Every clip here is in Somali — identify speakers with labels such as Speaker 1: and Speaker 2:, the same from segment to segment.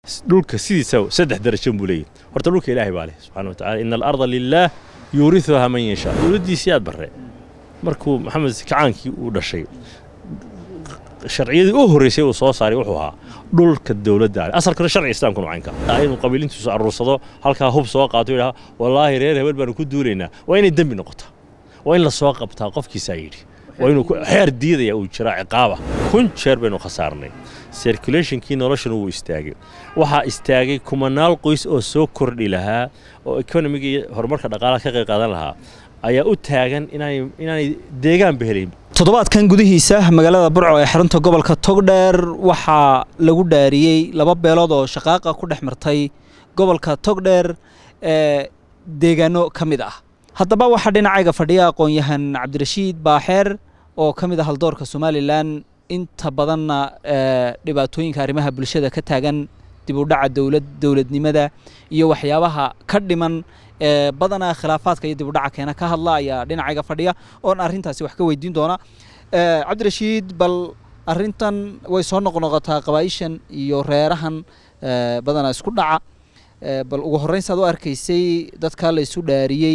Speaker 1: dhulka sidiisa saddex darajo buu leeyahy horta dhulka ilaahay baa leh subxana watacala ina alarda lilaah yuuriuha man yashaa dowladdiisii aad barre markuu maxamed kacaankii uu dhashay sharciyadii u horreysay uu soo saaray wuxuu ahaa dhulka dowladda ale asalkana sharciga islaamka nucaynka inuu qabiilintiisu aruursado halkaa hub soo qaato yidhaha wallaahi reer hebel baanu ku duulaynaa waa inay dembi noqotaa waa in la soo qabtaa qofkiisaa yidhi waa inuu xeer diidaya uu jiraa ciqaaba kun jeer baynu khasaarnay circulationkii noloshana wuu istaagay waxaa istaagay kumanaal qoys oo soo kordhi lahaa oo economiga iyo horumarka dhaqaalaha ka qayb qaadan lahaa ayaa u taagan inaanay deegaanba helayn
Speaker 2: toddobaadkan gudihiisa magaalada burco ee xarunta gobolka togdheer waxaa lagu dhaariyey laba beelood oo shaqaaqa ku dhex martay gobolka togdheer ee deegaano ka mid ah haddaba waxaa dhinacayga fadhiya aqoon-yahan cabdirashiid baaxeer oo ka mid ah haldoorka somalilan inta badanna dhibaatooyinka arrimaha bulshada ka taagan dib u dhaca dowlad dowladnimada iyo waxyaabaha ka dhiman ee badanaa khilaafaadka iyo dib u dhaca keena ka hadla ayaa dhinacayga fadhiya oon arrintaasi wax ka weydiin doona cabdirashiid bal arrintan way soo noqnoqotaa qabaa'ishan iyo reerahan badanaa isku dhaca bal ugu horreyn saad u arkaysay dadkaa la isu dhaariyey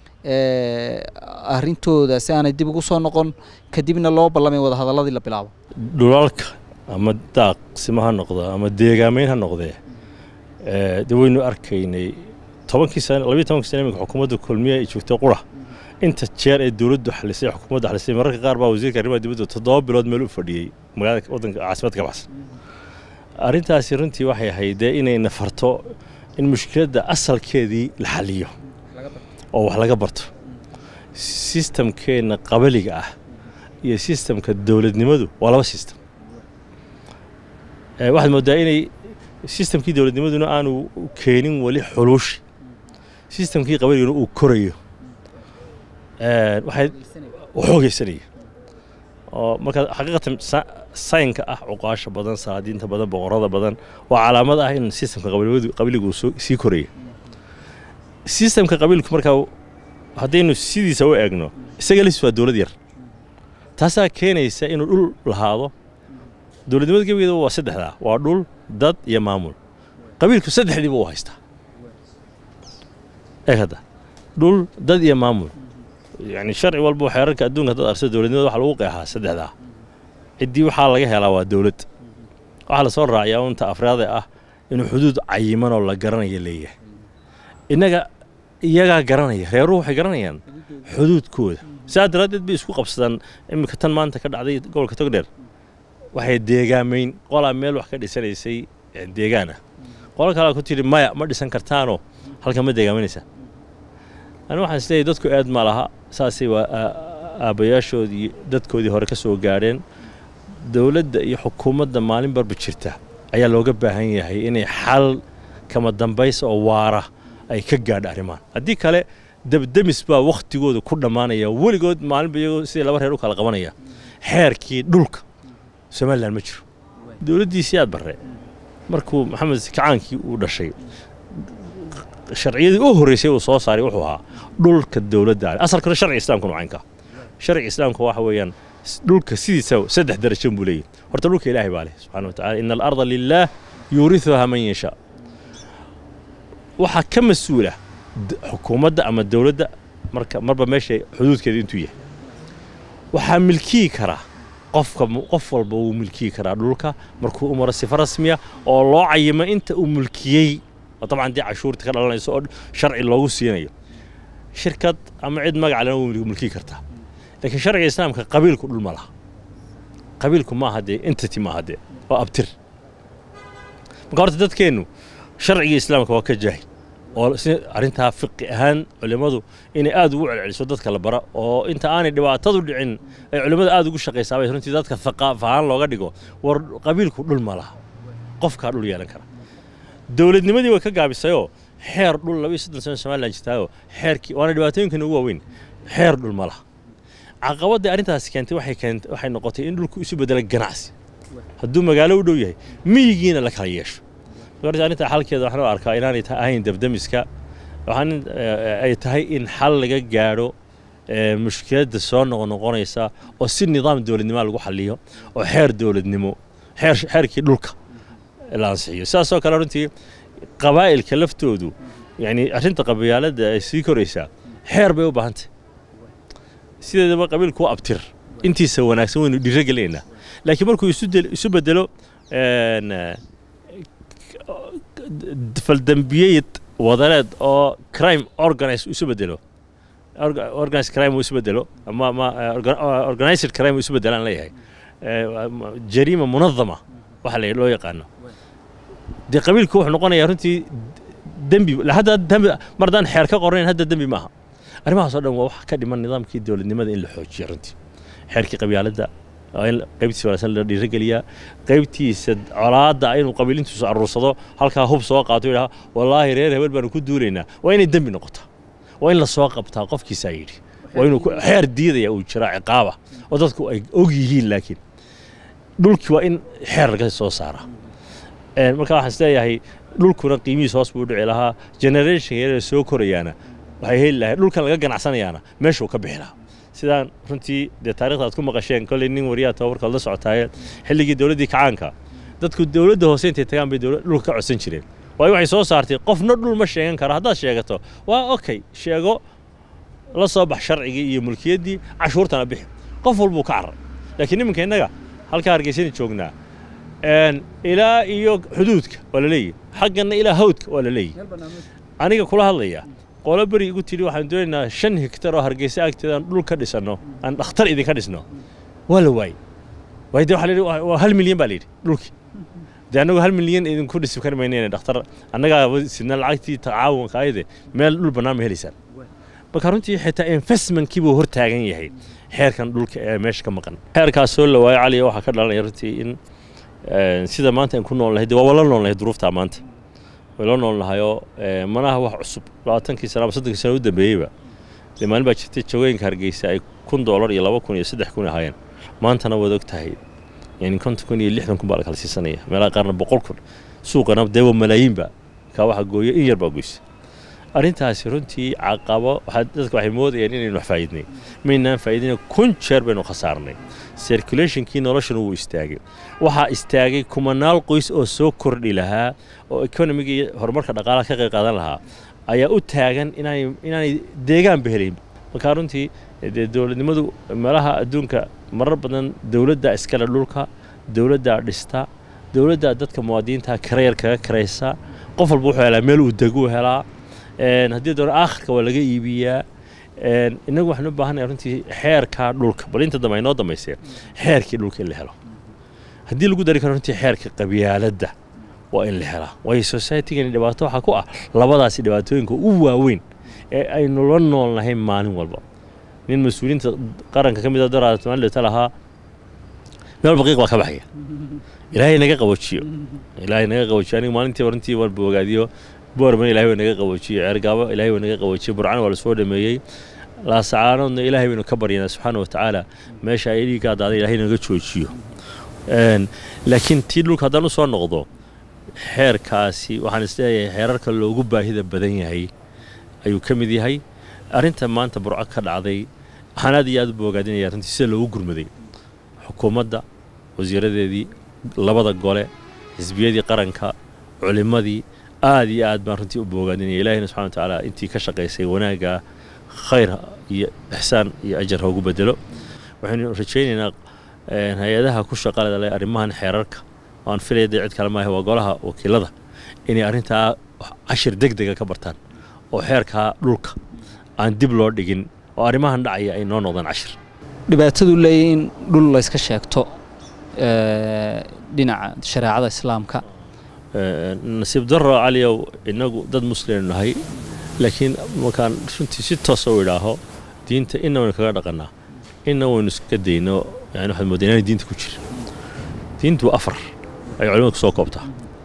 Speaker 2: arrintooda si aanay dib ugu soo noqon kadibna loo ballamay wadahadalladii la bilaabo
Speaker 1: dhulalka ama daaqsimo ha noqdo ama deegaamayn ha noqdee de waynu arkaynay tobankii sane labiyo tobankii sane iminka xukuumadda kulmiya ay joogtay qura inta jeer ee dowladdu xalisay xukuumadda xalisay mararka qaar baa wasiirka arrimaha dibadda toddoba bilood meel u fadhiyey magaalada waddanka caasimadda ka baxsan arrintaasi runtii waxay ahayd dee inay nafarto in mushkiladda asalkeedii la xaliyo oo wax laga barto sistamkeenna qabaliga ah iyo sistamka dowladnimadu waa laba sistem waxaad mooddaa inay sistamkii dowladnimaduna aanu keenin weli xuluushi sistamkii qabaliguna uu korayo waxay xoogaysanaya oo markaa xaqiiqatan saynka ah cuqaasha badan salaadiinta badan boqorada badan waa calaamad ah in sistamka qabiligu uu sii koraya sistamka qabiilku markaa haddaynu sidiisa u eegno isaga lis waa dowlad yar taasaa keenaysa inuu dhul lahaado dowladnimada gebigeeda waa saddexdaa waa dhul dad iyo maamul qabiilku saddexdiiba u haystaa eeg hadda dhul dad iyo maamul yani sharci walba xeerarka adduunka dad arsa dowladnimada waxa lagu qeexaa saddexdaa ciddii waxaa laga helaa waa dowlad waxaa lasoo raaciyaa unta afraade ah inuu xuduud cayiman oo la garanaya leeyahay innaga iyagaa garanaya reeruhu waxay garanayaan xuduudkooda sidaa daraaddeed bay isku qabsadaan iminka tan maanta ka dhacday gobolka togdheer waxay deegaamayn qolaa meel wax ka dhisanaysay deegaan ah qolo kalea ku tidhi maya ma dhisan kartaanoo halkan ma deegaamanaysaa ani waxaan isleeyahy dadku aad ma laha saasay waa aabbayaashoodii dadkoodii hore ka soo gaadheen dowladda iyo xukuumadda maalin barba jirta ayaa looga baahan yahay inay xal kama dambaysa oo waara ay ka gaadha arrimahan haddii kale debdemis baa wakhtigooda ku dhammaanaya weligood maalinba iyagoo sidii laba reer u kala qabanaya xeerkii dhulka somalilan ma jiro dowladdiisii aad barre markuu maxamed kacaankii uu dhashay sharciyadii u horreysay uu soo saaray wuxuu ahaa dhulka dowladda ale asalkana sharciga islaamka nucaynka sharciga islaamka waxa weeyaan dhulka sidiisa saddex darajo buu leeyahy horta dhulka ilaahay baa leh subxana watacala ina alarda lilaah yuuriuha man yashaa waxaa ka mas-uula xukuumadda ama dowladda marka marba meesha xuduudkeeda intuu yahay waxaa milkiyi karaa qofka qof walba wuu milkiyi karaa dhulka markuu u maro sifo rasmiya oo loo cayimo inta uu mulkiyey oo dabcan dee cashuurta ka dhalanayso oo sharci loogu siinayo shirkad ama cid magac lena wuu mulkiyi kartaa laakiin sharciga islaamka qabiilku dhul ma laha qabiilku maaha dee entity maaha dee waa abtir marka horta dadkeennu sharciga islaamka waa ka jaahil oo si arrintaa fiqi ahaan culimmadu inay aad ugu celceliso dadka la bara oo inta aanay dhibaatadu dhicin ay culimmada aad ugu shaqaysaabay runtii dadka haqaaf ahaan looga dhigo war qabiilku dhul ma laha qofkaa dhul yeelan kara dowladnimadii way ka gaabisayoo xeer dhul laba iyo soddon sano somalilan jirtaayoo xeerkii waana dhibaatooyinkan ugu waaweyn xeer dhul ma laha caqabadda arrintaasi keentay waxay keent waxay noqotay in dhulku isu bedelo ganacsi hadduu magaalo u dhow yahay miyigiina la kala yeesho marka arrinta xalkeeda waxaan u arkaa inaanay ahayn dabdamiska waxaan ay tahay in xal laga gaadho mushkiladda soo noqonoqonaysa oo si nidaam dowladnimo lagu xaliyo oo xeer dowladnimo xeer xeerkii dhulka la ansixiyo sidaasoo kale runtii qabaa'ilka laftoodu yani arrinta qabyaaladda ay sii koraysaa xeer bay u baahan tahay sideedaba qabiilku waa abtir intiisa wanaagsan waynu dhiiro gelinaynaa laakiin markuu isu del- isu bedelo een, eh, faldambiyeyad wadareed oo crime organize isu bedelo Orga- organized crime uu isu bedelo ama ama eh, orga- eh, organized crime uu isu bedelaan leeyahay Eh, ama jariima munadama waxa la loo yaqaano dee qabiilku wuxuu noqonayaa runtii dembi la- hadda dembi mar haddaan xeer ka qornayn hadda dembi maaha arrimahaas oo dhan waa wax ka dhiman nidaamkii dowladnimada in la xoojiyo runtii xeerkii qabyaaladda waa in qaybtiisa wanaagsan la dhiirigeliyaa qaybtiisa colaadda inuu qabiilintiisu aruursado halkaa hub soo qaato yidhaha wallaahi reer hebel baanu ku duulaynaa waa inay dembi noqotaa waa in la soo qabtaa qofkiisaa yidhi waa inuu ku- xeer diidaya uu jiraa ciqaaba oo dadku ay og yihiin laakiin dhulkii waa in xeer laga soo saaraa Een, marka waxaan isleeyahay dhulkuna qiimihiis hoos buu u dhici lahaa generation yar ee soo korayaana waxay heli lahayd dhulkan laga ganacsanayaana meeshuu ka bixi lahaa sidaan runtii dee taarikhda aad ku maqasheen kolley nin wariyaa tababarkood la socotaaye xilligii dowladdii kacaanka dadku dowladda hoose intay tagaan bay dowlad dhulka ka codsan jireen waayo waxay soo saartay qofna dhul ma sheegan karo haddaad sheegato waa okay sheego la soo bax sharcigii iyo mulkiyaddii cashuurtana bixi qof walbuu ka carray laakiin nimanka innaga halkaa hargeysani joognaa een, ilaa iyo xuduudka waa la leeyahy xaggana ilaa hawdka waa la leeyahy aniga kula hadlaya qolo beri igu tidhi waxaan doonaynaa shan hektar oo hargeysa agteeda aan dhul ka dhisanno aan dhakhtar idinka dhisno waa la waayey waayo dee waxaa la yidhi waa waa hal milyan baa la yidhi dhulkii dee annagu hal milyan idinku dhisi kari maynayna dhakhtar annagaa sidna lacagtii tacaawunka ayade meel dhul bannaan ma helaysaan marka runtii xitaa investmentkii buu hortaagan yahay xeerkan dhulka ee meesha ka maqan xeerkaas soo la waayo caliya waxaa ka dhalanaya runtii in eh, sida maanta aan ku nool nahay dee waa wala nool nahay duruuftaa maanta way la nool nahayoo eh, manaha wax cusub labaatankii sano ama soddonkii sano u dambeeyeyba dee maalin baa jirtay jawooyinka hargeysa ay kun doolar iyo laba kun iyo saddex kun ahaayeen maantana waad og tahay yani konton kun iyo lixdan kun baa la kala siisanaya meelaha qaarna boqol kun suuqana dee waa malaayiinba kaa waxa gooya in yar baa goysa arrintaasi runtii caqabo waxaa dadka waxay moodayaan inaynu wax faa'iidnay maynaan faa'iidina kun jeer baynu khasaarnay circulationkii noloshana wuu istaagay waxaa istaagay kumanaal qoys oo soo kordhi lahaa oo economiga iyo horumarka dhaqaalaha ka qayb qaadan lahaa ayaa u taagan inaanay inaanay deegaanba helayn marka runtii dee dowladnimadu meelaha adduunka marar badan dowladda iskale dhulka dowladdaa dhista dowladdaa dadka muwaadiniinta karayar kaga karaysa qof walba wuxuu helaa meel uu deguu helaa een, haddii doona aakhirka waa laga iibiyaa een, innagu waxaan u baahannahay runtii xeerka dhulka bal inta dambe ay noo dambaysee xeerkii dhulka in la helo haddii lagu dari karo runtii xeerka qabyaaladda waa in la helaa waayo societygani dhibaato waxaa ku ah labadaasi dhibaatooyinka u waaweyn ee aynu la nool nahay maalin walba nin mas-uuliyiinta qaranka ka mid a daraada somaalilata lahaa meel baqiiq baa ka baxaya ilaahay naga qabojiyo ilaahay naga qabojiyo aniga maalintii runtii waan bogaadiyo boorman ilaahay waa naga qabojiyo ceergaabo ilaahay waa naga qabojiyo burcana waa lasoo dhameeyey laasacaanoodna ilaahay baynu ka baryanaa subxaana wa tacaala meesha ay dhiigga daaday ilaahay naga joojiyo Een, laakiin tii dhulka haddaan usoo noqdo xeerkaasi waxaan isleeyahay xeerarka loogu baahida badan yahay ayuu ka mid yahay arrinta maanta burco ka dhacday waxaan aad iyo aad u boogaadinaya runtii sida loogu gurmaday xukuumadda wasiiradeedii labada gole xisbiyadii qaranka culimmadii aad iyo aad baan runtii u boogaadinaya ilaahina subxana wa tacaala intii ka shaqaysay wanaagga khayr iyo ixsaan iyo ajar ha ugu bedelo waxaynu rajaynaynaa een, hay-adaha ku shaqaleda leh arrimahan xeerarka oo aan filaya dee cid kale maaha waa golaha wakiilada inay arrintaa cashir deg dega ka bartaan oo xeerkaa dhulka aan dib loo dhigin oo arrimahan dhacaya ay noo noqdaan cashir
Speaker 2: dhibaatadu leeyahy in dhul layska sheegto ee, dhinaca shareecada islaamka
Speaker 1: Ee, nasiib darro caliyow innagu dad muslim nahay laakiin markaan runtii si toosa u idhaaho diinta inna waynu kaga dhaqannaa inna waynu iska dayno yani waxaad moodaa inaanay diinta ku jirin diintu waa afar ay culimadu kusoo koobtaa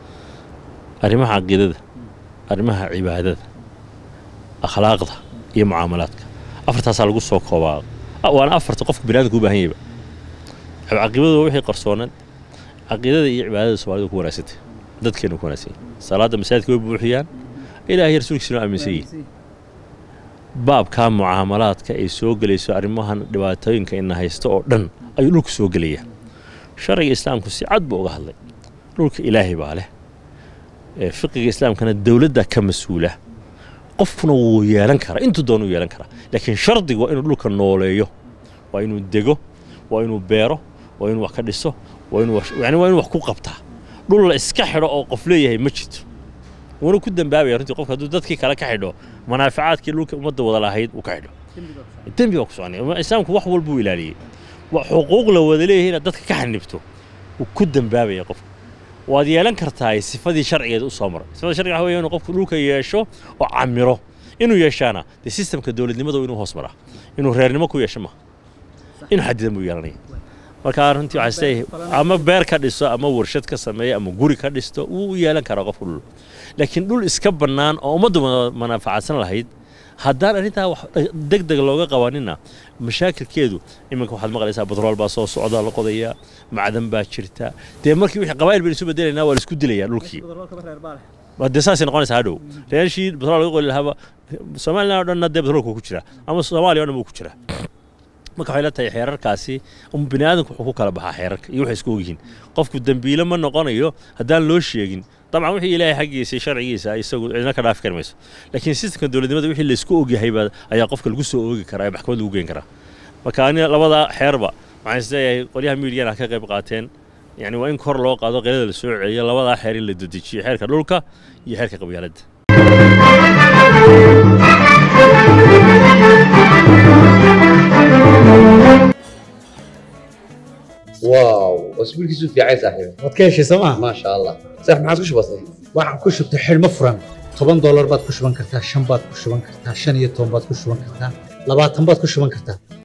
Speaker 1: arrimaha caqiidada arrimaha cibaadada akhlaaqda iyo mucaamalaadka afartaasaa lagu soo koobaa Ah, waana afarta qofka biniadamka u baahan yahayba caqiibadu waa wixii qarsoonan caqiidada iyo cibaadada soomaalida ku wanaagsantay dadkeenu ku wanaagsan yahay salaadda masaajidka way buuxiyaan ilaahay rasuulkiisuna aaminsan yihin baabkaa mucaamalaadka ay soo gelayso arrimahan dhibaatooyinka ina haysto oo dhan ayuu dhulku soo gelaya sharciga islaamku si cad buu uga hadlay dhulka ilaahay baa leh fiqiga islaamkana dowladda ka mas-uula qofkuna wuu yeelan karaa intuu doona u yeelan karaa laakiin shardigu waa inuu dhulka nooleeyo waa inuu dego waa inuu beero waa inuu wax ka dhiso waa inuu yani waa inuu wax ku qabtaa dhul la iska xidho oo qof leeyahay ma jirto wuuna ku dambaabaya runtii qofka hadduu dadkii kale ka xidho manaaficaadkii dhulka ummadda wada lahayd uu ka xidho dembi baa ku soconaya islaamku wax walbuu ilaaliyey xuquuq la wada leeyahay inaad dadka ka xanibto wuu ku dambaabaya qofka waad yeelan kartaa sifadii sharcigeeda u soo maray sifada sharciga waxa weeye inuu qofku dhulka yeesho oo camiro inuu yeeshaana dee sistemka dowladnimada inuu hoos maraa inuu reernimo ku yeesho maaha inuu xadidan buu yeelanaya marka runtii waxaa isleeyahay ama beer ka dhiso ama warshad ka sameeyo ama guri ka dhisto wuu u yeelan karaa qofku dhul laakiin dhul iska bannaan oo ummaddu manaafacaadsan lahayd haddaan arrintaa wax deg deg looga qabanina mashaakilkeedu iminka waxaad maqlaysaa batrool baa soo socda la qodayaa macdan baa jirta dee markii wixii qabaa'il baynu isu bedelaynaa waa la isku dilayaa dhulkii dee saasay noqonaysaa hadhow reershii batrool laga qoli lahaaba somaliland oo dhanna dee batroolku ku jira ama soomaaliya o dhan buu ku jiraa marka waxay la tahay xeerarkaasi bini aadamku wuxuu ku kala baxaa xeerarka iyo waxay isku ogyihiin qofku dembiile ma noqonayo haddaan loo sheegin dabcan wixii ilaahay xaggiisa sharcigiisa isagu cidna ka dhaafi kari mayso laakiin sistemka dowladnimada wixii laysku ogyahay baa ayaa qofka lagu soo oogi karaa ee maxkamad lagu geyn karaa marka ani labada xeerba waxaan isleeyahay qolyaha miidiyana ka qayb qaateen yani waa in kor loo qaado qeylada la soo celiyo labadaa xeer in la dedejiyo xeerka dhulka iyo xeerka qabyaaladda
Speaker 3: واو اسبوع كيسو في عايز صاحبي
Speaker 4: waad ka heshay sooma
Speaker 3: ما شاء الله صح ما عادش بسيط
Speaker 4: waxaan ku shubtay xidhmo furan toban doolar baad ku shuban kartaa shan baad ku shuban kartaa shan iyo toban baad ku shuban kartaa labaatan baad ku shuban kartaa